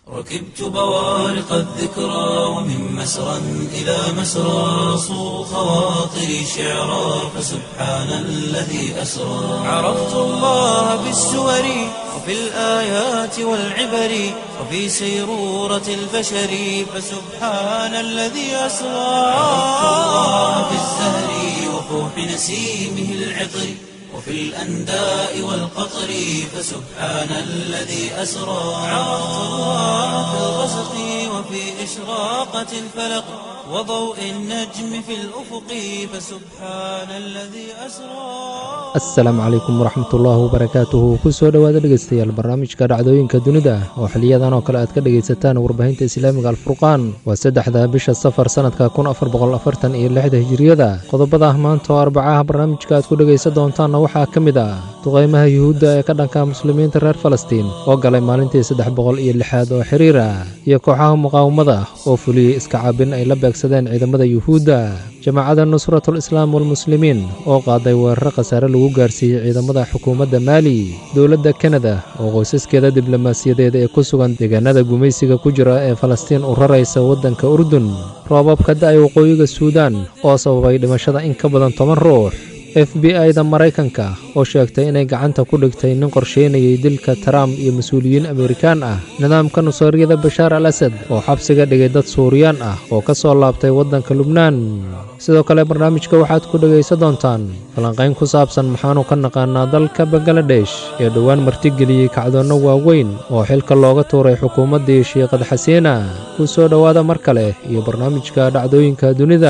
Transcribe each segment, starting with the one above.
ركبت بوارق الذكرى ومن مسرى إلى مسرى صو خواطري شعرا فسبحان الذي أسرى عرفت الله بالسور وفي الآيات والعبر وفي سيرورة البشر فسبحان الذي أسرى عرفت الله بالزهر وفوح نسيمه العطر وفي الأنداء والقطر فسبحان الذي أسرى عرفت الله في الغسق وفي إشراقة الفلق وضوء النجم في الأفق فسبحان الذي أسرى asalaamu calaykum waraxmatullaahi wabarakaatuhu kusoo dhowaada dhegeystayaal barnaamijka dhacdooyinka dunida oo xiliyadan oo kale aad ka dhegaysataan warbaahinta islaamiga alfurqaan waa saddexda bisha safar sannadka kun afar boqol afartan iyo lixda hijiriyada qodobada ah maanta oo arbacaha barnaamijka aad ku dhegaysan doontaanna waxaa ka mid ah duqaymaha yuhuudda ee ka dhanka muslimiinta reer falastiin oo galay maalintii saddex boqol iyo lixaad oo xiriir ah iyo kooxaha muqaawamada oo fuliyey iska caabin ay la beegsadeen ciidamada yuhuudda jamaacadda nusratul islaam walmuslimiin oo qaaday weeraro khasaare lagu gaarsiiyey ciidamada xukuumadda maali dowladda kanada oo qoysaskeeda diblomaasiyadeed ee ku sugan deegaanada gumaysiga ku jira ee falastiin u raraysa waddanka urdun roobabka da'ay waqooyiga suudaan oo sababay dhimashada in ka badan toban ruux f b i-da maraykanka oo sheegtay inay gacanta ku dhigtay nin qorsheynayay dilka trump iyo mas-uuliyiin amerikaan ah nidaamka nusaariyada bashaar al asad oo xabsiga dhigay dad suuriyaan ah oo ka soo laabtay waddanka lubnaan sidoo kale barnaamijka waxaad ku dhegaysan doontaan falanqayn ku saabsan maxaanu ka naqaanaa dalka bangaladesh ee dhowaan martigeliyey kacdoonno waaweyn oo xilka looga tuuray xukuumaddii shiikhad xasiina ku soo dhowaada mar kale iyo barnaamijka dhacdooyinka dunida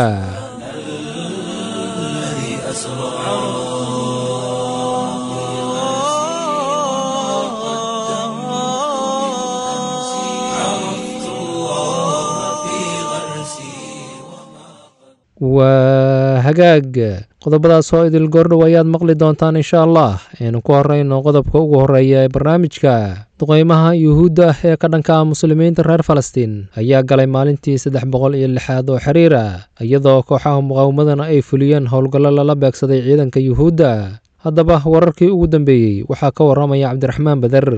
الذي أسرى عرفت الله في غرسي waa hagaag qodobadaas oo idil goordhow ayaad maqli doontaan insha allah aynu ku horeyno qodobka ugu horeeya ee barnaamijka duqeymaha yuhuudda ah ee ka dhanka ah muslimiinta reer falastiin ayaa galay maalintii saddex boqol iyo lixaad oo xiriir ah iyadoo kooxaha muqaawamadana ay fuliyeen howlgallo lala beegsaday ciidanka yuhuudda haddaba wararkii ugu dambeeyey waxaa ka waramaya cabdiraxmaan bader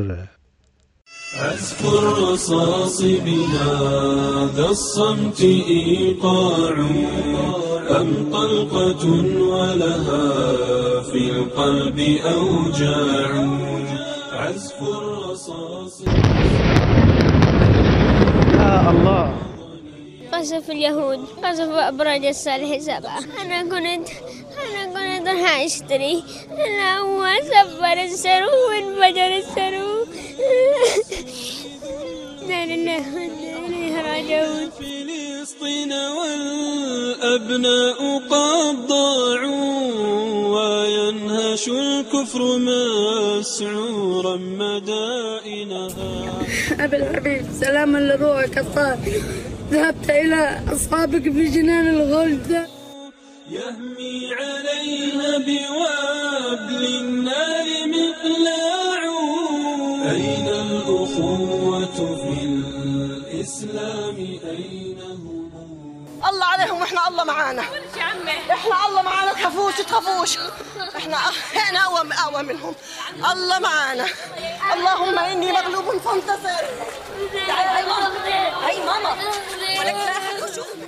أذكر رصاص بهذا الصمت إيقاع أم طلقة ولها في القلب أوجاع عزف الرصاص قصف اليهود قصف أبراج الصالح سبعة أنا كنت أنا كنت راح أشتري أنا هو سفر السرو وانفجر السرو لا لله وإنا إليه راجعون فلسطين والأبناء قد ضاعوا وينهش الكفر مسعورا مدائنها أبي الحبيب سلاما لروحك الطاهر ذهبت إلى أصحابك في جنان الغلد يهمي عليها بوابل النار مقلاع أين الأخوة في الإسلام أين هم الله عليهم واحنا الله معانا احنا الله معانا تخافوش تخافوش احنا احنا اقوى اقوى منهم الله معانا اللهم اني مغلوب فانتصر تعالي هاي ماما هاي ماما ولك لا أحد يشوفك.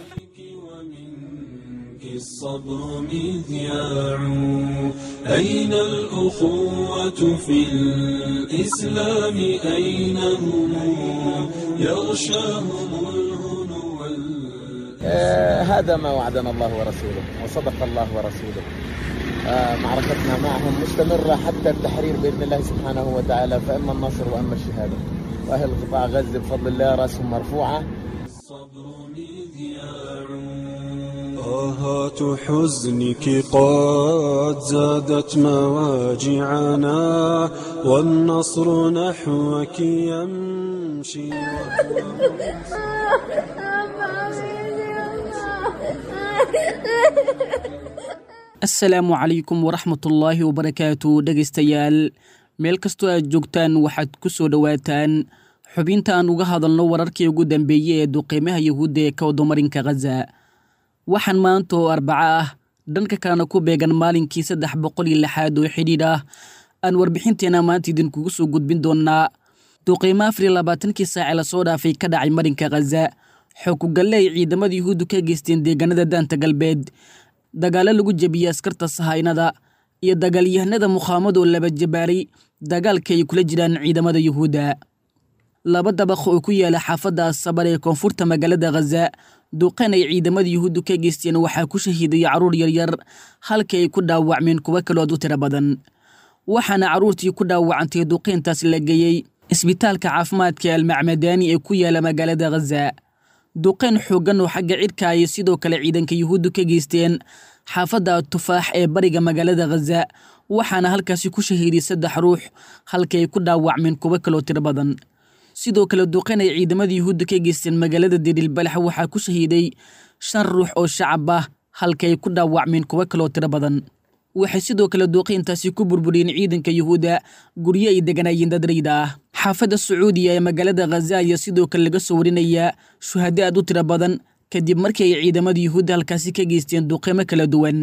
ومنك الصبر مذياع أين الأخوة في الإسلام أين هم يغشاهم الهنو وال- آه، هذا ما وعدنا الله ورسوله وصدق الله ورسوله آه، معركتنا معهم مستمرة حتى التحرير بإذن الله سبحانه وتعالى فإما النصر وإما الشهادة وأهل قطاع غزة بفضل الله رأسهم مرفوعة الصبر مذياع آهات حزنك قد زادت مواجعنا والنصر نحوك يمشي asalaamu calaykum waraxmatullaahi wabarakaatu dhegaystayaal meel kastoo aad joogtaan waxaad ku soo dhowaataan xubinta aan uga hadalno wararkii ugu dambeeyey ee duqeymaha yahuudda ee ka wadomarinka khaza waxaan maanta oo arbaco ah dhanka kalena ku beegan maalinkii saddex boqol iyo lixaad oo xidhiidh ah aan warbixinteena maanta idinkugu soo gudbin doonnaa duqiimo afar iyo labaatankii saace lasoo dhaafay ka dhacay marinka khaza xookugalle ay ciidamada yuhuuddu ka geysteen deegaanada daanta galbeed dagaallo lagu jebiyey askarta sahaynada iyo dagaalyahanada mukhaamad oo laba jabaaray dagaalka ay kula jiraan ciidamada yuhuudda laba dabaq oo ku yaala xaafadda asabar ee koonfurta magaalada khaza duqan ay ciidamada yuhuuddu ka geysteen waxaa ku shahiiday carruur yaryar halka ay ku dhaawacmeen kuwo kalood u tiro badan waxaana carruurtii ku dhaawacantay duqeyntaas la geeyey isbitaalka caafimaadka almacmadaani ee ku yaala magaalada khaza duqeyn xooggan oo xagga cidhka ayay sidoo kale ciidanka yuhuuddu ka geysteen xaafadda tufaax ee bariga magaalada khaza waxaana halkaasi ku shahiiday saddex ruux halka ay ku dhaawacmeen kuwo kaloo tiro badan sidoo kale duqeyn ay ciidamada yuhuudda ka geysteen magaalada diriilbalax waxaa ku shahiiday shan ruux oo shacab ah halka ay ku dhaawacmeen kuwo kaloo tiro badan waxay sidoo kale duuqiintaasi ku burburiyeen ciidanka yuhuudda guryo ay deganaayeen dad rayda ah xaafadda sacuudiya ee magaalada khaza ayaa sidoo kale laga soo warinayaa shuhado aad u tiro badan kadib markii ay ciidamada yuhuudda halkaasi ka geysteen duqeymo kala duwan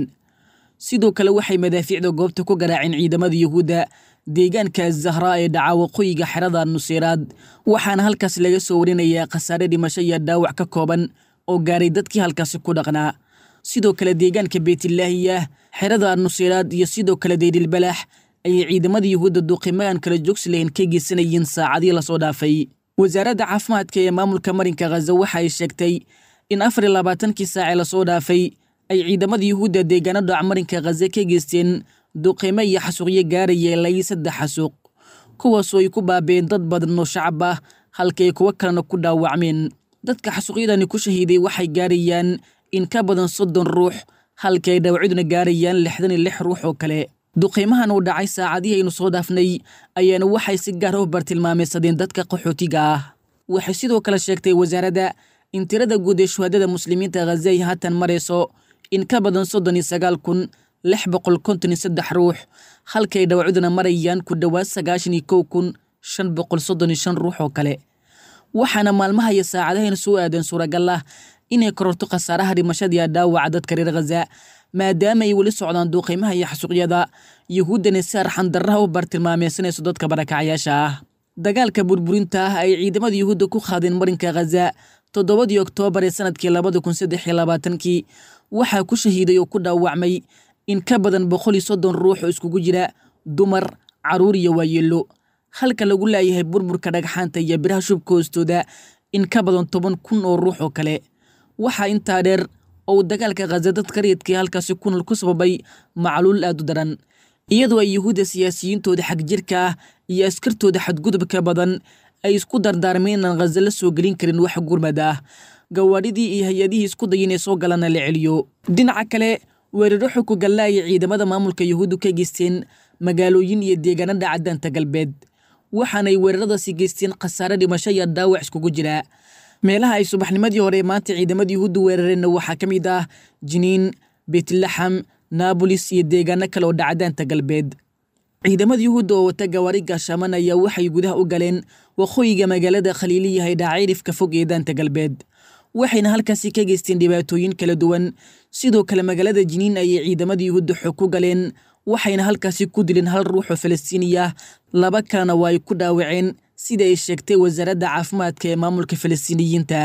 sidoo kale waxay madaafiicda goobta ku garaaceen ciidamada yuhuudda deegaanka zahraa ee dhaca waqooyiga xerada nuseyraad waxaana halkaas laga soo warinayaa khasaare dhimasho iyo dhaawac ka kooban oo gaaray dadkii halkaasi ku dhaqnaa sidoo kale deegaanka beytlaahiyah xerada nuseyraad iyo sidoo kale deydilbalaax ayay ciidamada yuhuudda duuqimaaan kala joogsi lahayn ka geysanayeen saacadii lasoo dhaafay wasaaradda caafimaadka ee maamulka marinka khaza waxa ay sheegtay in afar iyo labaatankii saace lasoo dhaafay ay ciidamada yuhuudda deegaano dhac marinka khaza ka geysteen duqeymo iyo xasuuqyo gaaraya ilaa saddex xasuuq kuwaasoo ay ku baabeen dad badan oo shacab ah halka ay kuwo kalena ku dhaawacmeen dadka xasuuqyadani ku shahiiday waxay gaarayaan in ka badan soddon ruux halka ay dhaawacyaduna gaarayaan lixdan iyo lix ruux oo kale duqeymahan uu dhacay saacadihii aynu soo dhaafnay ayaana waxay si gaar u bartilmaameysadeen dadka qaxootiga ah waxay sidoo kale sheegtay wasaaradda in tirada guud ee shuhadada muslimiinta khaza ay haatan marayso in ka badan soddon iyo sagaal kun lix boqol konton iyo saddex ruux halkay dhawacyaduna marayaan ku dhowaad sagaashan iyo kow kun shan boqol soddon iyo shan ruux oo kale waxaana maalmaha iyo saacadahayna soo aadeen suuragal ah inay kororto khasaaraha dhimashadiiya dhaawaca dadka reer khaza maadaama ay weli socdaan duuqiimaha iyo xasuuqyada yuhuuddana si arxandarraha u bartilmaameysanayso dadka barakacayaasha ah dagaalka burburinta ah ay ciidamada yuhuudda ku qaadeen marinka khaza toddobadii oktoobar ee sanadkii labada kun saddex iyo labaatankii waxaa ku shahiiday oo ku dhaawacmay in ka badan boqol iyo soddon ruux oo iskugu jira dumar carruur iyo waayeello halka lagu laayahay burburka dhagxaanta iyo biraha shubka hoostooda in ka badan toban kun oo ruux oo kale waxaa intaa dheer oo uu dagaalka khaza dadka rayidkii halkaasi kunal ku sababay macluul aad u daran iyadoo ay yuhuudda siyaasiyiintooda xagjirka ah iyo askartooda xadgudubka badan ay isku dardaarmeen inaan khaza la soo gelin karin wax gurmad ah gawaadhidii iyo hay-adihii isku day inay soo galana la celiyo dhinaca kale weeraro xukugalla ayay ciidamada maamulka yuhuuddu ka geysteen magaalooyin iyo deegaanada caddaanta galbeed waxaanay weeraradaasi geysteen khasaare dhimasho iyo dhaawac iskugu jira meelaha ay subaxnimadii hore maanta ciidamada yuhuuddu weerareenna waxaa ka mid ah jiniin beetlaxam naabolis iyo deegaano kale oo dhacdaanta galbeed ciidamada yuhuudda oo wata gawaari gaashaaman ayaa waxay gudaha u galeen waqooyiga magaalada khaliiliyahay dhaacirifka fog ee daanta galbeed waxayna halkaasi ka geysteen dhibaatooyin kala duwan sidoo kale magaalada jiniin ayay ciidamada yuhuudda xog ku galeen waxayna halkaasi ku dileen hal ruux oo falastiiniya laba kalena waa ay ku dhaawaceen sida ay sheegtay wasaaradda caafimaadka ee maamulka falastiiniyiinta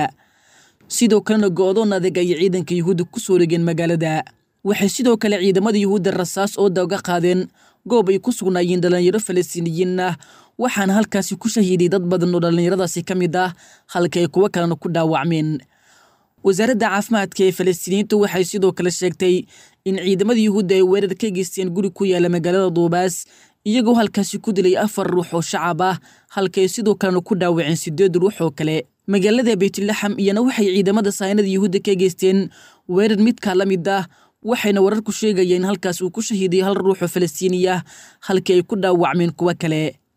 sidoo kalena go-doon adag ayay ciidanka yuhuudda ku soo dhegeen magaalada waxay sidoo kale ciidamada yuhuudda rasaas ooda uga qaadeen goob ay ku sugnaayeen dhallinyaro falastiiniyiin ah waxaana halkaasi ku shahiiday dad badan oo dhallinyaradaasi ka mid ah halka ay kuwo kalena ku dhaawacmeen wasaaradda caafimaadka ee falastiiniyiintu waxay sidoo kale sheegtay in ciidamada yuhuudda ay weerar ka geysteen guri ku yaala magaalada duubaas iyagoo halkaasi ku dilay afar ruux oo shacab ah halkaay sidoo kalena ku dhaawaceen sideed ruux oo kale magaalada beytlaxam iyana waxay ciidamada saynada yuhuudda ka geysteen weerar midkaa la mid ah waxayna wararku sheegayeen in halkaas uu ku shahiiday hal ruux oo falastiiniya halkii ay ku dhaawacmeen kuwo kale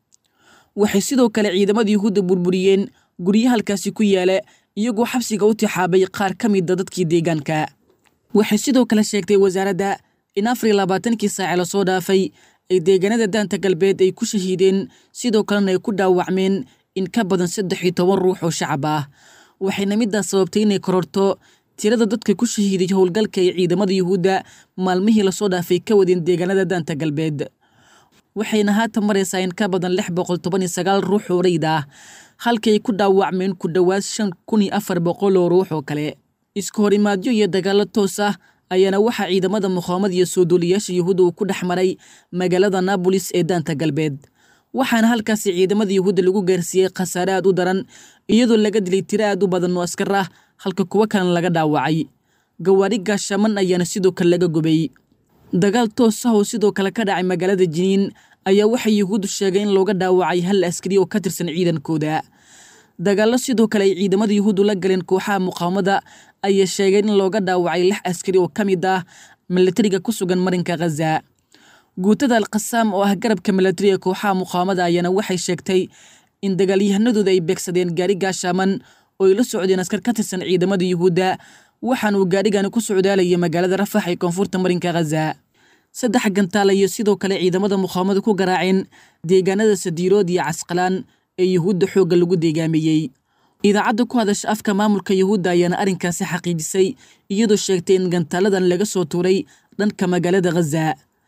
waxay sidoo kale ciidamada yuhuudda burburiyeen guryo halkaasi ku yaala iyagoo xabsiga u tixaabay qaar ka mida dadkii deegaanka waxay sidoo kale sheegtay wasaaradda in afar iyo labaatankii saace lasoo dhaafay ay deegaanada daanta galbeed ay ku shahiideen sidoo kalena ay ku dhaawacmeen in ka badan saddex iyo toban ruux oo shacab ah waxayna midaas sababtay inay kororto tirada dadka ku shahiiday howlgalka ee ciidamada yuhuudda maalmihii lasoo dhaafay ka wadeen deegaanada daanta galbeed waxayna haatan maraysaa in ka badan lix boqol toban iyo sagaal ruux oo reyd ah halkii ay ku dhaawacmeen ku dhowaad shan kun iyo afar boqol oo ruux oo kale isku horimaadyo iyo dagaallo toos ah ayaana waxaa ciidamada muqaamad iyo soo duuliyaasha yuhuudda uu ku dhex maray magaalada naabolis ee daanta galbeed waxaana halkaasi ciidamada yuhuudda lagu gaarsiiyey khasaare aad u daran iyadoo laga dilay tiro aad u badan oo askar ah halka kuwo kalena laga dhaawacay gawaari gaashaman ayaana sidoo kale laga gubay dagaal toos ah oo sidoo kale ka dhacay magaalada jiniin ayaa waxay yuhuuddu sheegay in looga dhaawacay hal askari oo ka tirsan ciidankooda dagaallo sidoo kale ay ciidamada yuhuuddu la galeen kooxaha muqaawamada ayaa sheegeen in looga dhaawacay lix askari oo ka mid ah milatariga ku sugan marinka khaza guutada alkhasaam oo ah garabka milatariga kooxaha muqaawamada ayaana waxay sheegtay in dagaalyahanadooda ay beegsadeen gaari gaashaaman oo ay la socdeen askar ka tirsan ciidamada yuhuudda waxaana uu gaarigani ku socdaalayay magaalada rafax ee koonfurta marinka khaza saddex gantaal iyo sidoo kale ciidamada muqaawamada ku garaaceen deegaanada sadiirood iyo casqalaan ee yuhuudda xoogga lagu deegaameeyey idaacadda ku hadasha afka maamulka yuhuudda ayaana arrinkaasi xaqiijisay iyadoo sheegtay in gantaaladan laga soo tuuray dhanka magaalada khaza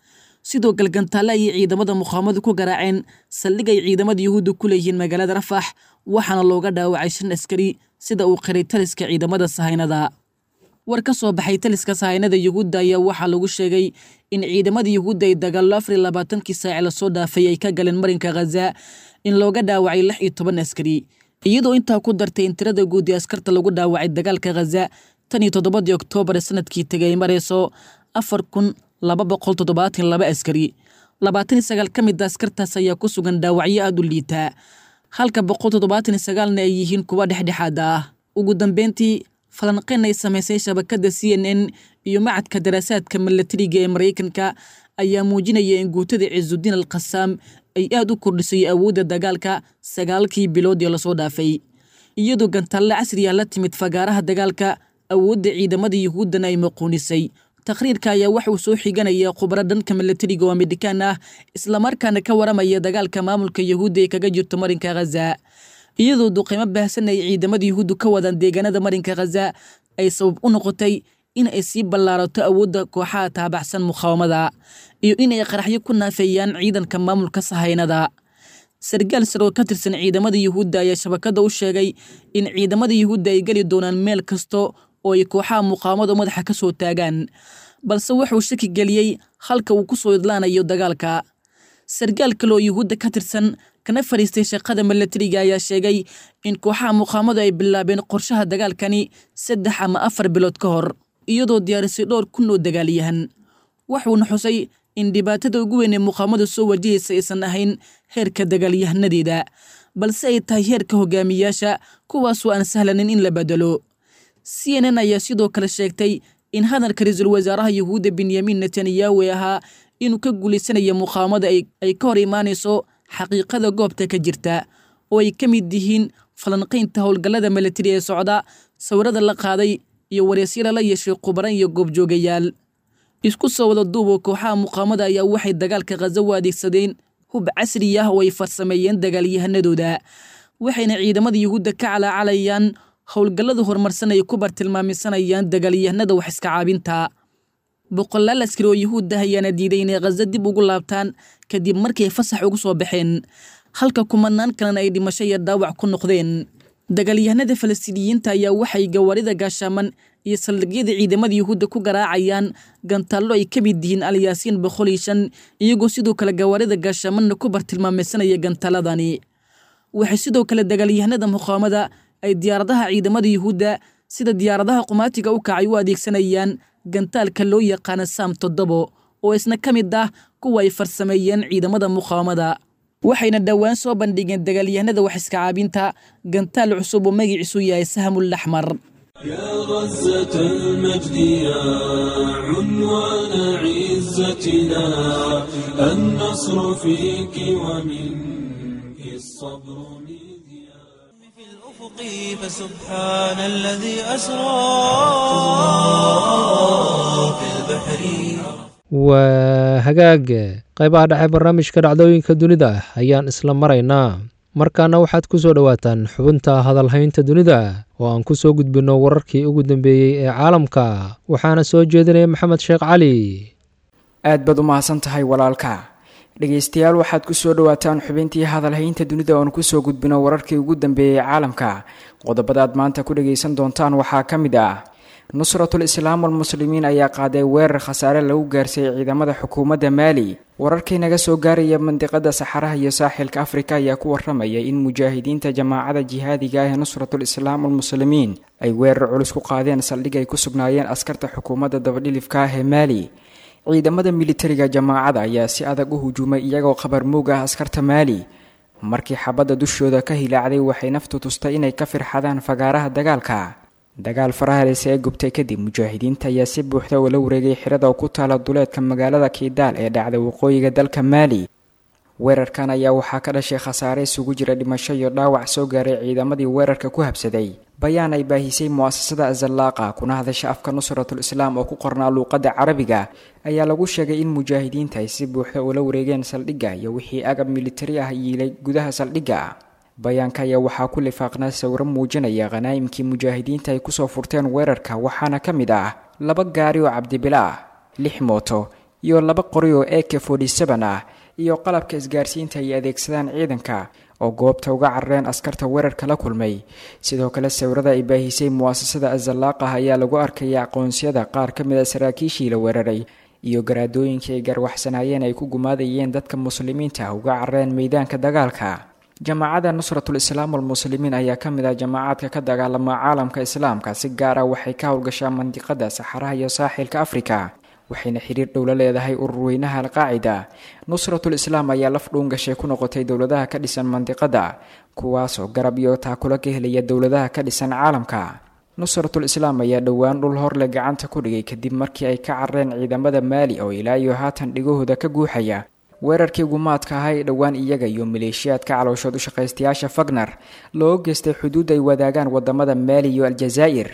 sidoo kale gantaale ayay ciidamada muqaawamadu ku garaaceen saldhig ay ciidamada yuhuudda ku leeyihiin magaalada rafax waxaana looga dhaawacay shan askari sida uu qiray taliska ciidamada sahaynada war ka soo baxay taliska sahaynada yuhuudda ayaa waxaa lagu sheegay in ciidamada yuhuudda ay dagaallo afar iyo labaatankii saaci lasoo dhaafay ay ka galeen marinka khaza in looga dhaawacay lix iyo toban askari iyadoo intaa ku dartay in tirada guud ee askarta lagu dhaawacay dagaalka khaza tan iyo toddobadii oktoobar ee sanadkii tegay ay marayso afar kun laba boqol toddobaatan laba askari labaatan iyo sagaal ka mid a askartaas ayaa ku sugan dhaawacyo aada u liitaa halka boqol toddobaatan iyo sagaalna ay yihiin kuwa dhexdhexaada ah ugu dambeyntii falanqeyn ay samaysay shabakadda c n n iyo macadka daraasaadka milatariga ee maraykanka ayaa muujinaya in guutada ciisudiin al khasaam ay aad u kordhisay awoodda dagaalka sagaalkii bilood ee lasoo dhaafay iyadoo gantaalle casriya la timid fagaaraha dagaalka awoodda ciidamada yuhuuddana ay maquunisay taqhriirka ayaa wax uu soo xiganaya khubro dhanka milatariga oo amerikaan ah islamarkaana ka waramaya dagaalka maamulka yuhuudda ee kaga jirto marinka khaza iyadoo duqeymo baahsan ay ciidamada yuhuuddu ka wadaan deegaanada marinka khaza ay sabab u noqotay in ay sii ballaarato awoodda kooxaha taabacsan muqaawamada iyo inay qaraxyo ku naafeeyaan ciidanka maamulka sahaynada sargaal sar oo ka tirsan ciidamada yuhuudda ayaa shabakadda u sheegay in ciidamada yuhuudda ay geli doonaan meel kasta oo ay kooxaha muqaawamada madaxa ka soo taagaan balse wuxuu shaki geliyey halka uu ku soo idlaanayo dagaalka sargaal kale oo yuhuudda ka tirsan kana fadhiistay shaqada milatariga ayaa sheegay in kooxaha muqaawamadu ay bilaabeen qorshaha dagaalkani saddex ama afar bilood ka hor iyadoo diyaarisay dhowr kun oo dagaalyahan wuxuuna xusay in dhibaatada ugu weyn ee muqaawamadu soo wajahaysa aysan ahayn heerka dagaalyahanadeeda balse ay tahay heerka hogaamiyaasha kuwaasoo aan sahlanin in la bedelo c n n ayaa sidoo kale sheegtay in hadalka ra-iisul wasaaraha yuhuudda benyamin netanyahu ee ahaa inuu ka guulaysanayo muqaawamada ay ka hor imaanayso xaqiiqada goobta ka jirta oo ay ka mid yihiin falanqaynta howlgallada milatari ee socda sawirada la qaaday iyo wareysyada la yeeshay khubaran iyo goobjoogayaal isku soo wada duubo kooxaha muqaawamada ayaa waxay dagaalka khaza u adeegsadeen hub casri ah oo ay farsameeyeen dagaalyahanadooda waxayna ciidamada yuhuudda ka calaacalayaan howlgallada horumarsan ay ku bartilmaamisanayaan dagaalyahanada wax iska caabinta boqolaal askari oo yuhuudda ayaana diiday inay khaza dib ugu laabtaan kadib markay fasax ugu soo baxeen halka kumanaan kalena ay dhimasho iyo dhaawac ku noqdeen dagaalyahanada falastiiniyiinta ayaa waxay gawaarida gaashaaman iyo saldhigyada ciidamada yuhuudda ku garaacayaan gantaallo ay ka mid yihiin alyaasiin boqol iyo shan iyagoo sidoo kale gawaarida gaashaamanna ku bartilmaameysanaya gantaaladani waxay sidoo kale dagaalyahanada muqaawamada ay diyaaradaha ciidamada yuhuudda sida diyaaradaha qumaatiga u kacay u adeegsanayaan gantaalka loo yaqaana saam toddobo oo isna ka mid ah kuwa ay farsameeyeen ciidamada muqaawamada waxayna dhowaan soo bandhigeen dagaalyahanada wax iska caabinta gantaal cusub oo magaciisu yahay sahmul axmar يا غزة المجد يا عنوان عزتنا النصر فيك ومنك الصبر مذياع في الأفق فسبحان الذي أسرى في البحر waa hagaag qaybaha dhexe barnaamijka dhacdooyinka dunida ayaan isla maraynaa markaana waxaad ku soo dhowaataan xubinta hadalhaynta dunida oo aan ku soo gudbinno wararkii ugu dambeeyey ee caalamka waxaana soo jeedinaya maxamed sheekh cali aad baad u mahadsan tahay walaalka dhegaystayaal waxaad kusoo dhawaataan xubintii hadalhaynta dunida oon kusoo gudbino wararkii ugu dambeeyey caalamka qodobadaad maanta ku dhagaysan doontaan waxaa ka mid ah nusratul islaam walmuslimiin ayaa qaaday weerar khasaare lagu gaarsiiyey ciidamada xukuumadda maali wararkii naga soo gaaraya mandiqada saxaraha iyo saaxilka afrika ayaa ku waramaya in mujaahidiinta jamaacada jihaadiga ah ee nusratul islaam walmuslimiin ay weerar culus ku qaadeen saldhig ay ku sugnaayeen askarta xukuumadda dabadhilifka ah ee maali ciidamada militariga jamaacada ayaa si adag u hujuumay iyagoo khabar moog ah askarta maali markii xabadda dushooda ka hilaacday waxay naftu tustay inay ka firxadaan fagaaraha dagaalka dagaal farahaleyse ee gubtay kadib mujaahidiinta ayaa si buuxda ula wareegay xirada oo ku taala duleedka magaalada kiidaal ee dhacday waqooyiga dalka maali weerarkan ayaa waxaa ka dhashay khasaare isugu jira dhimasho iyo dhaawac soo gaaray ciidamadii weerarka ku habsaday bayaan ay baahisay mu'asasada azallaaqa kuna hadasha afka nusratul islaam oo ku qornaa luuqadda carabiga ayaa lagu sheegay in mujaahidiinta ay si buuxda ula wareegeen saldhigga iyo wixii agab militari ah yiilay gudaha saldhigga bayaanka ayaa waxaa ku lifaaqnaa sawiro muujinaya khanaa'imkii mujaahidiinta ay kusoo furteen weerarka waxaana ka mid ah laba gaari oo cabdibila ah lix mooto iyo laba qori oo eke forty-seven ah iyo qalabka isgaarsiinta ay adeegsadaan ciidanka oo goobta uga carareen askarta weerarka la kulmay sidoo kale sawirada ay baahisay mu'asasada azalaaqah ayaa lagu arkaya aqoonsiyada qaar ka mid a saraakiishii la weeraray iyo garaadooyinkii ay garwaxsanaayeen ay ku gumaadayeen dadka muslimiinta uga carareen meydaanka dagaalka jamaacada nusratul islaam walmuslimiin ayaa ka mid ah jamaacaadka ka dagaalama caalamka islaamka si gaar ah waxay ka howlgashaa mandiqada saxaraha iyo saaxilka afrika waxayna xiriir dhow la leedahay ururweynaha alqaacida nusratul islaam ayaa laf dhuun gashay ku noqotay dowladaha ka dhisan mandiqada kuwaasoo garab iyo taakulo ka helaya dowladaha ka dhisan caalamka nusratul islaam ayaa dhowaan dhul horle gacanta ku dhigay kadib markii ay ka carareen ciidamada maali oo ilaa iyo haatan dhigahooda ka guuxaya weerarkii gumaadka ahaa ee dhowaan iyaga iyo maleeshiyaadka calooshood u shaqaystayaasha fagner loo geystay xuduud ay wadaagaan wadamada maali iyo aljazaa'ir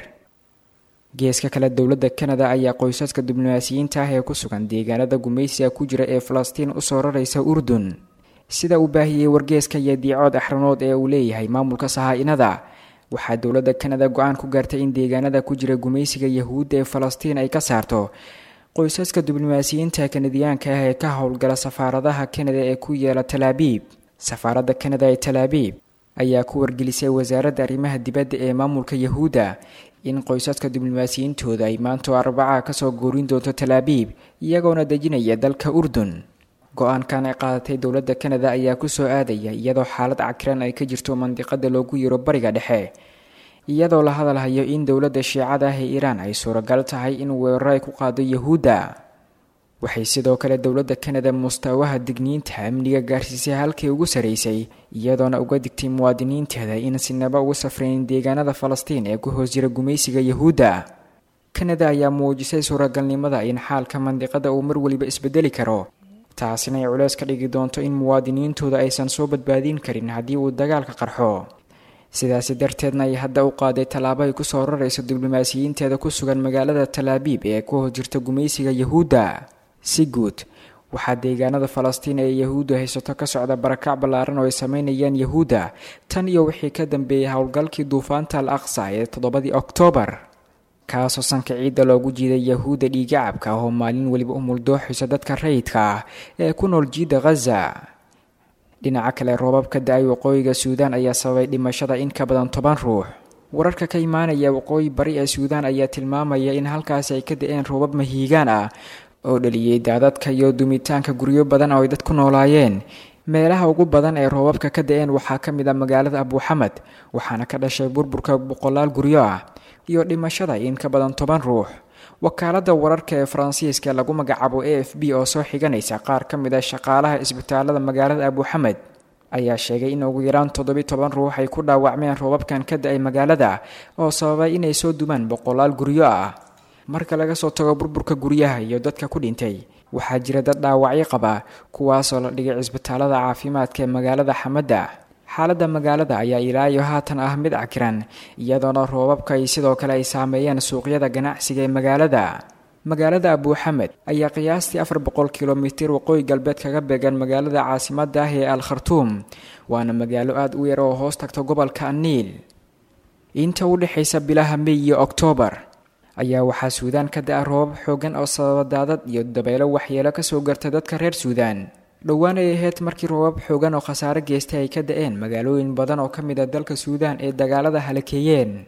geeska kale dowladda kanada ayaa qoysaska diblomaasiyiinta ah ee ku sugan deegaanada gumaysiga ku jira ee falastiin usoo raraysa urdun sida uu baahiyey wargeeska iyo diicood axranood ee uu leeyahay maamulka sahaa-inada waxaa dowladda kanada go-aan ku gaartay in deegaanada ku jira gumaysiga yahuudda ee falastiin ay ka saarto qoysaska diblomaasiyiinta kanadiyaanka ah ee ka howlgala safaaradaha kanada ee ku yeela talaabiib safaaradda kanada ee talaabiib ayaa ku wargelisay wasaaradda arrimaha dibadda ee maamulka yahuudda in qoysaska diblomaasiyiintooda ay maantoo arbaca kasoo goorin doonto talaabiib iyagoona dejinaya dalka urdun go-aankan ay qaadatay dowladda kanada ayaa kusoo aadaya iyadoo xaalad cakiran ay ka jirto mandiqada loogu yiro bariga dhexe iyadoo la hadalhayo in dowladda shiicada ah ee iiraan ay suuragal tahay in weeraro ay ku qaado yahuudda waxay sidoo kale dowladda kanada mustawaha digniinta amniga gaarsiisay halkii ugu saraysay iyadoona uga digtay muwaadiniinteeda in sinaba ugu safrayn deegaanada falastiin ee ku hoos jira gumaysiga yahuudda kanada ayaa muujisay suuragalnimada in xaalka mandiqada uu mar weliba isbedeli karo taasina ay culeys ka dhigi doonto in muwaadiniintooda aysan soo badbaadin karin haddii uu dagaalka qarxo sidaasi darteedna ay hadda u qaaday tallaabo ay kusoo rarayso diblomaasiyiinteeda ku sugan magaalada talaabiib ee ku hoos jirta gumaysiga yahuudda si guud waxaa deegaanada falastiin ee yahuuddu haysato ka socda barakac ballaaran oo ay sameynayaan yahuudda tan iyo wixii ka dambeeyay howlgalkii duufaanta al aqsa ee toddobadii oktoobar kaasoo sanka ciidda loogu jiiday yahuudda dhiigacabka oo maalin weliba u muldooxaysa dadka rayidka ah ee ku nool jiidda khaza dhinaca kale roobabka da-ay waqooyiga suudaan ayaa sababay dhimashada in ka badan toban ruux wararka ka imaanaya waqooyi bari ee suudaan ayaa tilmaamaya in halkaasi ay ka da-een roobab mahiigaan ah oo dhaliyey daadadka iyo dumitaanka guryo badan oo ay dad ku noolaayeen meelaha ugu badan ee roobabka ka da-een waxaa ka mid ah magaalada abuuxamed waxaana ka dhashay burburka boqolaal guryo ah iyo dhimashada in ka badan toban ruux wakaaladda wararka ee faransiiska lagu magacaabo a f b oo soo xiganaysa qaar ka mid a shaqaalaha isbitaalada magaalada abuuxamed ayaa sheegay in ugu yaraan toddobi toban ruux ay ku dhaawacmeen roobabkan ka da-ay magaalada oo sababay inay soo dumaan boqolaal guryo ah marka laga soo tago burburka guryaha iyo dadka ku dhintay waxaa jira dad dhaawacyo qaba kuwaasoo la dhigay cisbitaalada caafimaadka ee magaalada xamadda xaaladda magaalada ayaa ilaa iyo haatan ah mid cakiran iyadoona roobabka ay sidoo kale ay saameeyeen suuqyada ganacsiga ee magaalada magaalada abuuxamed ayaa qiyaastii afar boqol kilomitir waqooyi galbeed kaga beegan magaalada caasimada ah ee al khartuum waana magaalo aada u yar oo hoos tagta gobolka aniil inta u dhexaysa bilaha mey iyo oktoobar ayaa waxaa suudaan ka da-a roobab xoogan oo sababa daadad iyo dabeelo waxyeelo kasoo garta dadka reer suudaan dhowaan ay ahayd markii roobab xoogan oo khasaare geystay ay ka da-een magaalooyin badan oo ka mid a dalka suudaan ee dagaalada halakeeyeen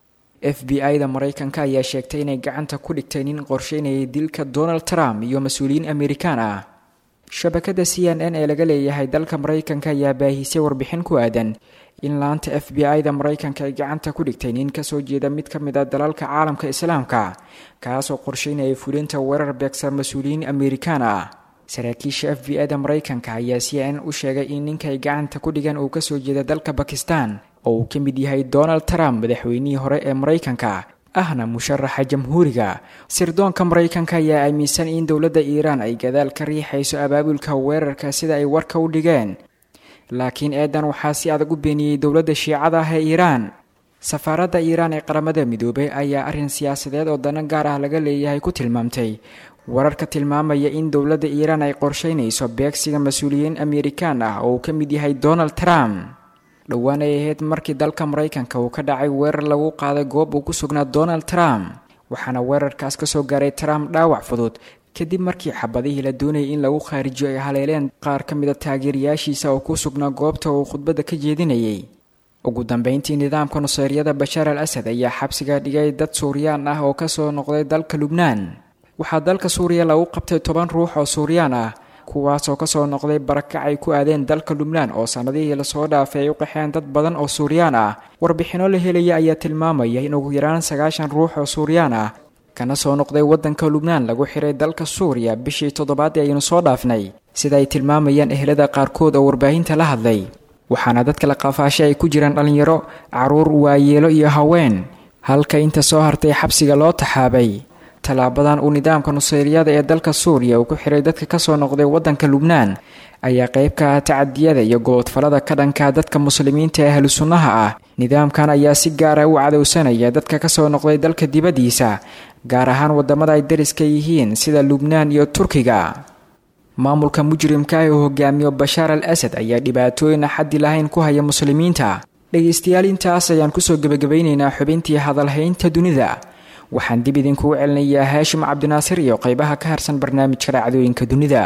f b i da maraykanka ayaa sheegtay inay gacanta ku dhigtay nin qorsheynayay dilka donald trump iyo mas-uuliyiin amerikaan ah shabakada c n n ee laga leeyahay dalka maraykanka ayaa baahisay warbixin ku aadan in laanta f b i da maraykanka ay gacanta ku dhigtay nin kasoo jeeda mid ka mid a dalalka caalamka islaamka kaasoo qorsheynayay fulinta weerar beegsan mas-uuliyiin amerikaan ah saraakiisha f b i da maraykanka ayaa c n n u sheegay in ninkay gacanta ku dhigan uu kasoo jeeda dalka bakistan oo uu ka mid yahay donald trump madaxweynihii hore ee maraykanka ahna musharaxa jamhuuriga sirdoonka maraykanka ayaa aaminsan in dowladda iiraan ay gadaal ka riixayso abaabulka weerarka sida ay warka u dhigeen laakiin eedan waxaa si adag u beeniyey dowladda shiicada ah ee iiraan safaaradda iiraan ee qaramada midoobay ayaa arrin siyaasadeed oo dana gaar ah laga leeyahay ku tilmaamtay wararka tilmaamaya in dowladda iiraan ay qorsheynayso beegsiga mas-uuliyiin amerikaan ah oo uu ka mid yahay donald trump dhowaan ay ahayd markii dalka maraykanka uu ka dhacay weerar lagu qaaday goob uu ku sugnaa donald trump waxaana weerarkaas kasoo gaaray trump dhaawac fudud kadib markii xabadihii la doonayay in lagu khaarijiyo ay haleeleen qaar ka mid a taageerayaashiisa oo ku sugnaa goobta uu khudbadda ka jeedinayay ugu dambeyntii nidaamka nuseyryada bashaar al asad ayaa xabsiga dhigay dad suuriyaan ah oo kasoo noqday dalka lubnaan waxaa dalka suuriya lagu qabtay toban ruux oo suuriyaan ah kuwaasoo kasoo noqday barakac ay ku aadeen dalka lubnaan oo sannadihii lasoo dhaafay ay u qaxeen dad badan oo suuriyaan ah warbixinno la helaya ayaa tilmaamaya in ugu yaraan sagaashan ruux oo suuriyaan ah kana soo noqday waddanka lubnaan lagu xiray dalka suuriya bishii toddobaadii aynu soo dhaafnay sida ay tilmaamayaan ehlada qaarkood oo warbaahinta la hadlay waxaana dadka la qafaashay ay ku jiraan dhallinyaro caruur waayeelo iyo haween halka inta soo hartay xabsiga loo taxaabay tallaabadan uu nidaamka nuseyryada ee dalka suuriya uu ku xiray dadka kasoo noqday waddanka lubnaan ayaa qayb ka ah tacadiyada iyo goboodfalada ka dhanka dadka muslimiinta ee ahlu sunnaha ah nidaamkan ayaa si gaara u cadowsanaya dadka kasoo noqday dalka dibaddiisa gaar ahaan wadamada ay dariska yihiin sida lubnaan iyo turkiga maamulka mujrimka ah uu hogaamiyo bashaar al asad ayaa dhibaatooyin axaddi lahayn ku haya muslimiinta dhegaystayaal intaas ayaan kusoo gebagabaynaynaa xubintii hadalhaynta dunida waxaan dib idinkugu celinayaa haashim cabdinaasir iyo qaybaha ka harsan barnaamijka dhacdooyinka dunida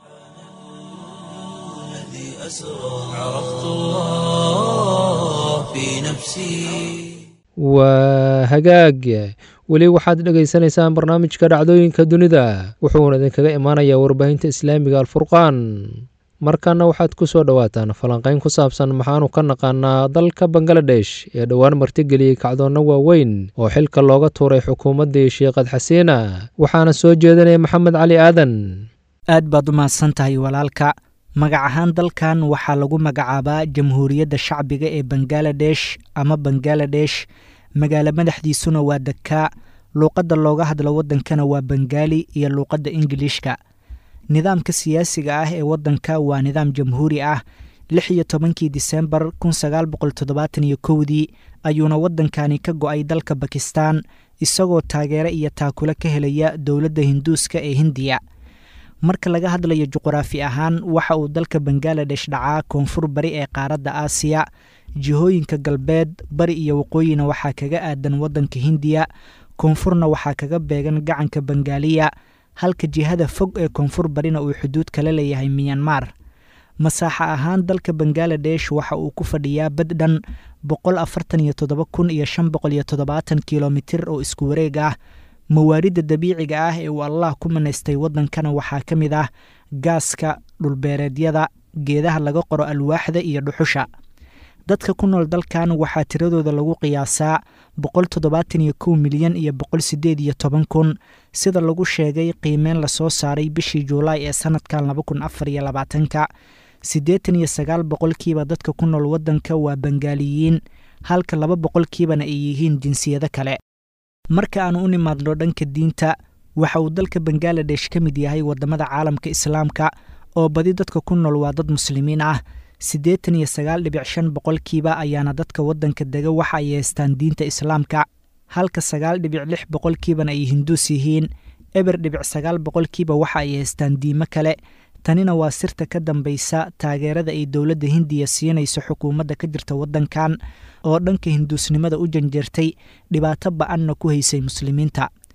waa hagaag weli waxaad dhegaysanaysaan barnaamijka dhacdooyinka dunida wuxuuna idinkaga imaanayaa warbaahinta islaamiga alfurqaan markana waxaad ku soo dhowaataan falanqayn ku saabsan maxaanu ka naqaanaa dalka bangaladesh ee dhowaan martigeliyey kacdoonna waaweyn oo xilka looga tuuray xukuumaddii sheekhad xasiina waxaana soo jeedinaya maxamed cali aadan aad baad u mahadsan tahay walaalka magac ahaan dalkan waxaa lagu magacaabaa jamhuuriyadda shacbiga ee bangaladesh ama bangaladesh magaalo madaxdiisuna waa dakaa luuqadda looga hadlo waddankana waa bengaali iyo luuqadda ingiliishka nidaamka siyaasiga ah ee waddanka waa nidaam jamhuuri ah lix iyo tobankii disembar kun sagaal boqol toddobaatan iyo kowdii ayuuna waddankani ka go-ay dalka bakistan isagoo taageero iyo taakule ka helaya dowladda hinduuska ee hindiya marka laga hadlayo juquraafi ahaan waxa uu dalka bangaladesh dhacaa koonfur bari ee qaaradda aasiya jihooyinka galbeed bari iyo waqooyina waxaa kaga aadan waddanka hindiya koonfurna waxaa kaga beegan gacanka bengaaliya halka jihada fog ee koonfur barina uu xuduud kala leeyahay miyanmar masaaxa ahaan dalka bangaladesh waxa uu ku fadhiyaa bad dhan boqol afartan iyo toddoba kun iyo shan boqol iyo toddobaatan kilomitir oo isku wareeg ah mawaaridda dabiiciga ah ee uu allah ku manaystay waddankana waxaa ka mid ah gaaska dhulbeereedyada geedaha laga qoro alwaaxda iyo dhuxusha dadka ku nool dalkan waxaa tiradooda lagu qiyaasaa boqol toddobaatan iyo kow milyan iyo boqol sideed iyo toban kun sida lagu sheegay qiimeyn lasoo saaray bishii juulaay ee sanadkan laba kun afar iyo labaatanka siddeetan iyo sagaal boqolkiiba dadka ku nool waddanka waa bengaaliyiin halka laba boqolkiibana ay yihiin jinsiyado kale marka aan u nimaadno dhanka diinta waxa uu dalka bangaladesh ka mid yahay waddamada caalamka islaamka oo badi dadka ku nool waa dad muslimiin ah siddeetan iyo sagaal dhibic shan boqolkiiba ayaana dadka waddanka dega waxa ay haystaan diinta islaamka halka sagaal dhibic lix boqolkiibana ay hinduus yihiin eber dhibic sagaal boqolkiiba waxa ay haystaan diimo kale tanina waa sirta ka dambaysa taageerada ay dowladda hindiya siinayso xukuumadda ka jirta waddankan oo dhanka hinduusnimada u janjeertay dhibaato ba-anna ku haysay muslimiinta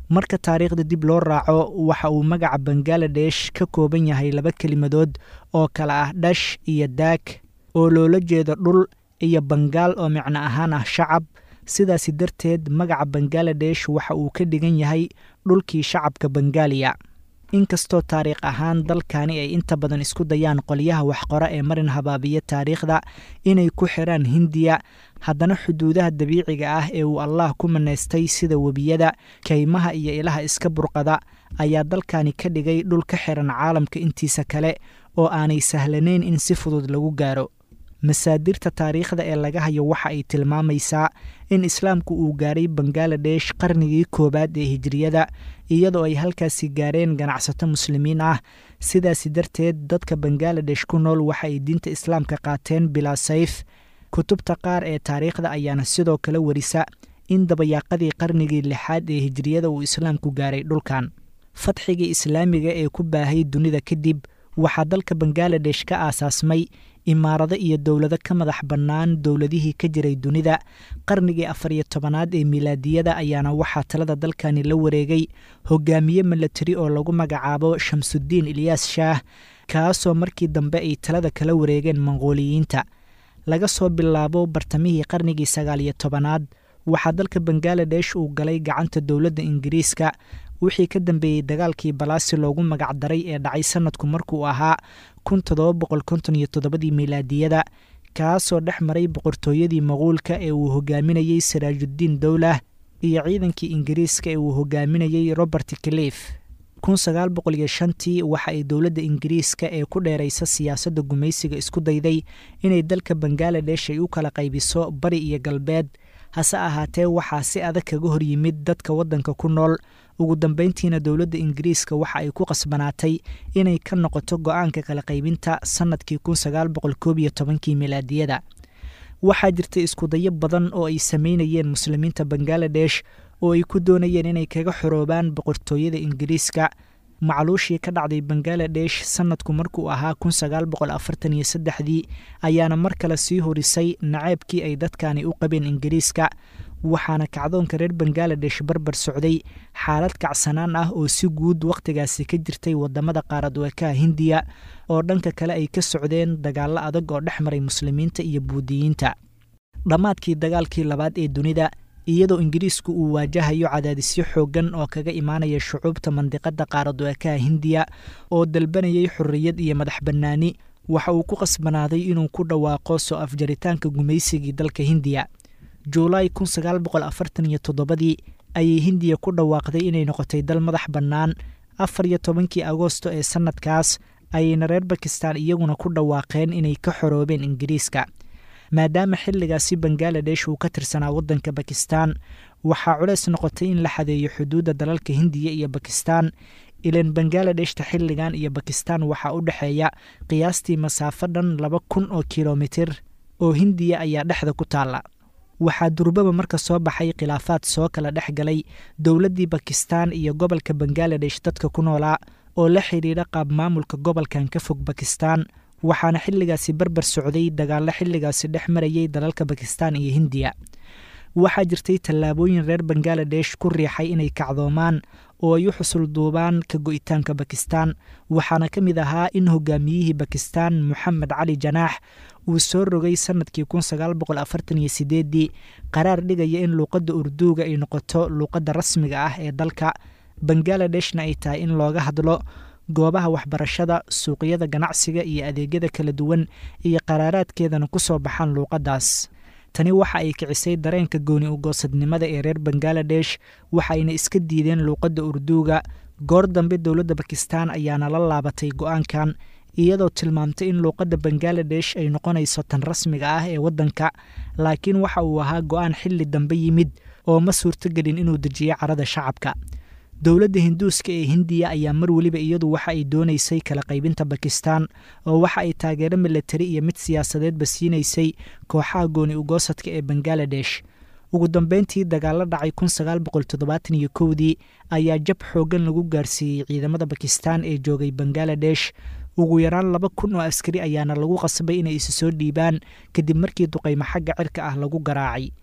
marka taariikhda dib loo raaco waxa uu magaca bangaladesh ka kooban yahay laba kelimadood oo kale ah dhash iyo daag oo loola jeedo dhul iyo bangaal oo micno ahaan ah shacab sidaasi darteed magaca bangaladesh waxa uu ka dhigan yahay dhulkii shacabka bengaaliya inkastoo taariikh ahaan dalkani ay inta badan isku dayaan qolyaha waxqora ee marin habaabiya taariikhda inay ku xiraan hindiya haddana xuduudaha dabiiciga ah ee uu allah ku manaystay sida webiyada kaymaha iyo ilaha iska burqada ayaa dalkani ka dhigay dhul ka xiran caalamka intiisa kale oo aanay sahlanayn in si fudud lagu gaaro masaadirta taariikhda ee laga hayo waxa ay tilmaamaysaa in islaamku uu gaaray bangaladesh qarnigii koowaad ee hijiriyada iyadoo ay halkaasi gaareen ganacsato muslimiin ah sidaasi darteed dadka bangaladesh ku nool waxa ay diinta islaamka qaateen bilaa sayf kutubta qaar ee taariikhda ayaana sidoo kale warisa in dabayaaqadii qarnigii lixaad ee hijiriyada uu islaamku gaaray dhulkan fadxigii islaamiga ee ku baahay dunida kadib waxaa dalka bangaladesh ka aasaasmay imaarado iyo dowlado ka madax bannaan dowladihii ka jiray dunida qarnigii afar iyo tobanaad ee milaadiyada ayaana waxaa talada dalkani la wareegay hogaamiye milatari oo lagu magacaabo shamsudiin ilyaas shaah kaasoo markii dambe ay talada kala wareegeen monqooliyiinta laga soo bilaabo bartamihii qarnigii sagaal iyo tobanaad waxaa dalka bangaladesh uu galay gacanta dowladda ingiriiska wixii ka dambeeyey dagaalkii balaasi loogu magacdaray ee dhacay sanadku markuu ahaa kun todoba boqol konton iyo toddobadii milaadiyada kaasoo dhex maray boqortooyadii maquulka ee uu hogaaminayey saraajuddiin dowlah iyo ciidankii ingiriiska ee uu hogaaminayey robert clif kun sagaal boqol iyo shantii waxa ay dowladda ingiriiska ee ku dheeraysa siyaasadda gumaysiga isku dayday inay dalka bangaladesh ay u kala qaybiso bari iyo galbeed hase ahaatee waxaa si adag kaga hor yimid dadka waddanka ku nool ugu dambeyntiina dowladda ingiriiska waxa ay ku qasbanaatay inay ka noqoto go-aanka kala qaybinta sannadkii kun sagaal boqol koob iyo tobankii milaadiyada waxaa jirtay iskudayo badan oo ay sameynayeen muslimiinta bangaladesh oo ay ku doonayeen inay kaga xoroobaan boqortooyada ingiriiska macluushii ka dhacday bangaladesh sannadku markuu ahaa kun sagaal boqol afartan iyo saddexdii ayaana mar kale sii horisay naceebkii ay dadkani u qabeen ingiriiska waxaana kacdoonka reer bangaladesh barbar socday xaalad kacsanaan ah oo si guud wakhtigaasi ka jirtay wadamada qaarad weekaha hindiya oo dhanka kale ay ka socdeen dagaallo adag oo dhex maray muslimiinta iyo buudiyiinta dhammaadkii dagaalkii labaad ee dunida iyadoo ingiriisku uu waajahayo cadaadisyo xooggan oo kaga imaanaya shucuubta mandiqada qaarad weekaha hindiya oo dalbanayay xorriyad iyo madax bannaani waxa uu ku qasbanaaday inuu ku dhawaaqo soo afjaritaanka gumaysigii dalka hindiya juulaay kun sagaal boqol afartan iyo toddobadii ayay hindiya ku dhawaaqday inay noqotay dal madax bannaan afar iyo tobankii agoosto ee sannadkaas ayayna reer bakistan iyaguna ku dhawaaqeen inay ka xoroobeen ingiriiska maadaama xilligaasi bangaladesh uu ka tirsanaa waddanka bakistan waxaa culeys noqotay in la xadeeyo xuduudda dalalka hindiya iyo bakistan ilan bangaaladeshta xilligan iyo bakistan waxaa u dhexeeya qiyaastii masaafo dhan laba kun oo kilomitir oo hindiya ayaa dhexda ku taalla waxaa durbaba marka soo baxay khilaafaad soo kala dhex galay dowladdii bakistan iyo gobolka bangaladesh dadka ku noolaa oo la xidhiidha qaab maamulka gobolkan ka fog bakistan waxaana xilligaasi barbar socday dagaallo xilligaasi dhex marayay dalalka bakistan iyo hindiya waxaa jirtay tallaabooyin reer bangaladesh ku riixay inay kacdoomaan oo ay u xusul duubaan ka go'itaanka bakistan waxaana ka mid ahaa in hogaamiyihii bakistan moxamed cali janaax uu soo rogay sannadkii kun sagaal boqol afartan iyo sideeddii qaraar dhigaya in luuqadda urduuga ay noqoto luuqadda rasmiga ah ee dalka bangaladeshna ay tahay in looga hadlo goobaha waxbarashada suuqyada ganacsiga iyo adeegyada kala duwan iyo qaraaraadkeedana ku soo baxaan luuqaddaas tani waxa ay kicisay dareenka gooni ugoosadnimada ee reer bangaladesh waxayna iska diideen luuqadda urduuga goor dambe dowladda bakistan ayaana la laabatay go-aankan iyadoo tilmaamtay in luuqadda bangaladesh ay noqonayso tan rasmiga ah ee waddanka laakiin waxa uu ahaa go-aan xilli dambe yimid oo ma suurtogelin inuu dejiyo carada shacabka dowladda hinduuska ee hindiya ayaa mar weliba iyadu waxa ay doonaysay kala qaybinta bakistan oo waxa ay taageero milatari iyo mid siyaasadeedba siinaysay kooxaha gooni ugoosadka ee bangaladesh ugu dambeyntii dagaalo dhacay kun sagaal boqol toddobaatan iyo kowdii ayaa jab xooggan lagu gaarsiiyey ciidamada bakistan ee joogay bangaladesh ugu yaraan laba kun oo askari ayaana lagu qasbay inay isu soo dhiibaan kadib markii duqaymo xagga cirka ah lagu garaacay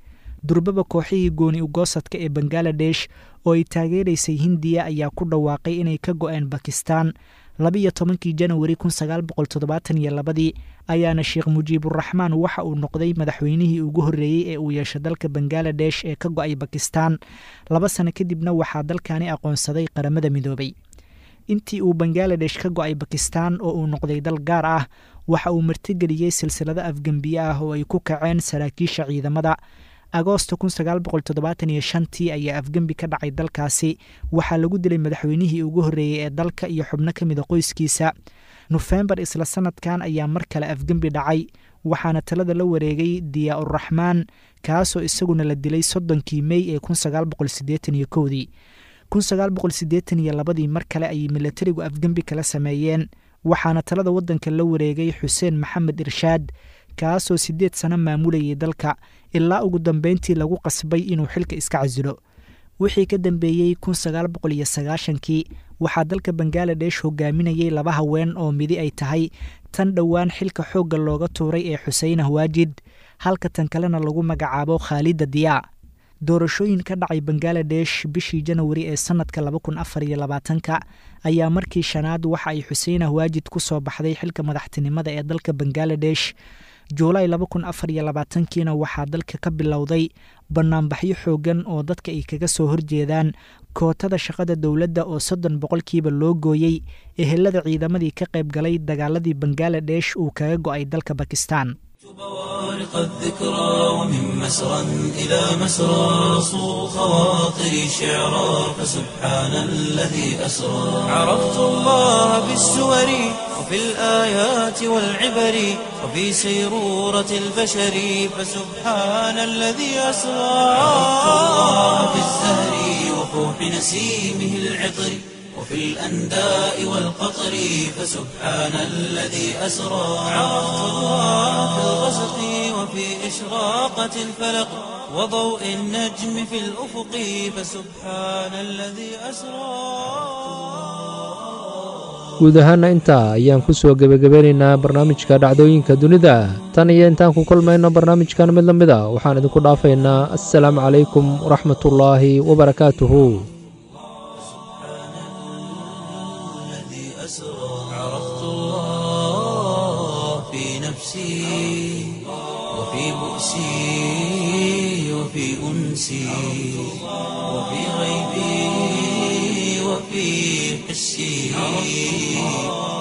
durbaba kooxihii gooni ugoosadka ee bangaladesh oo ay taageeraysay hindiya ayaa ku dhawaaqay inay ka go-een bakistan labiiyo tobankii janawari kun sagaal boqol toddobaatan iyo labadii ayaana sheekh mujiiburaxmaan waxa uu noqday madaxweynihii ugu horreeyey ee uu yeesho dalka bangaladesh ee ka go-ay bakistan laba sano kadibna waxaa dalkani aqoonsaday qaramada midoobay intii uu bangaladesh ka go-ay bakistan oo uu noqday dal gaar ah waxa uu martigeliyey silsilado afgembiye ah oo ay ku kaceen saraakiisha ciidamada agoosto kun sagaal boqol toddobaatan iyo shantii ayaa afgembi ka dhacay dalkaasi waxaa lagu dilay madaxweynihii ugu horreeyey ee dalka iyo xubno ka mida qoyskiisa nofembar isla sanadkan ayaa mar kale afgembi dhacay waxaana talada la wareegay diyaa uraxmaan kaasoo isaguna la dilay soddonkii mey ee kun sagaal boqol siddeetan iyo kowdii kun sagaal boqol siddeetan iyo labadii mar kale ayay milatarigu afgembi kala sameeyeen waxaana talada waddanka la wareegay xuseen maxamed irshaad kaasoo siddeed sano maamulayay dalka ilaa ugu dambeyntii lagu qasbay inuu xilka iska casilo wixii ka dambeeyey kun sagaal boqol iyo sagaashankii waxaa dalka bangaladesh hogaaminayay laba haween oo midi ay tahay tan dhowaan xilka xoogga looga tuuray ee xuseinah waajid halka tan kalena lagu magacaabo khaalida diyaa doorashooyin ka dhacay bangaladesh bishii janawari ee sanadka laba kun afar iyo labaatanka ayaa markii shanaad waxa ay xuseinah waajid ku soo baxday xilka madaxtinimada ee dalka bangaladesh juulaay laba kun afar iyo labaatankiina waxaa dalka ka bilowday banaanbaxyo xoogan oo dadka ay kaga soo horjeedaan kootada shaqada dowladda oo soddon boqolkiiba loo gooyey ehelada ciidamadii ka qayb galay dagaaladii bangaladesh uu kaga go-ay dalka bakistan بوارق الذكرى ومن مسرى إلى مسرى صو خواطري شعرا فسبحان الذي أسرى عرفت الله بالسور وفي الآيات والعبر وفي سيرورة البشر فسبحان الذي أسرى عرفت الله بالزهر وفوح نسيمه العطر وفي الأنداء والقطر فسبحان الذي أسرى عرفت الله في الغسق وفي إشراقة الفلق وضوء النجم في الأفق فسبحان الذي أسرى guud ahaana intaa ayaan ku soo gebagabeynaynaa barnaamijka dhacdooyinka dunida tan iyo intaan ku kulmayno barnaamijkan mid la mid a waxaan idinku dhaafaynaa assalaamu calaykum waraxmatullaahi wabarakaatuhu عرفت الله في نفسي وفي بؤسي وفي أنسي وفي غيبي وفي حسي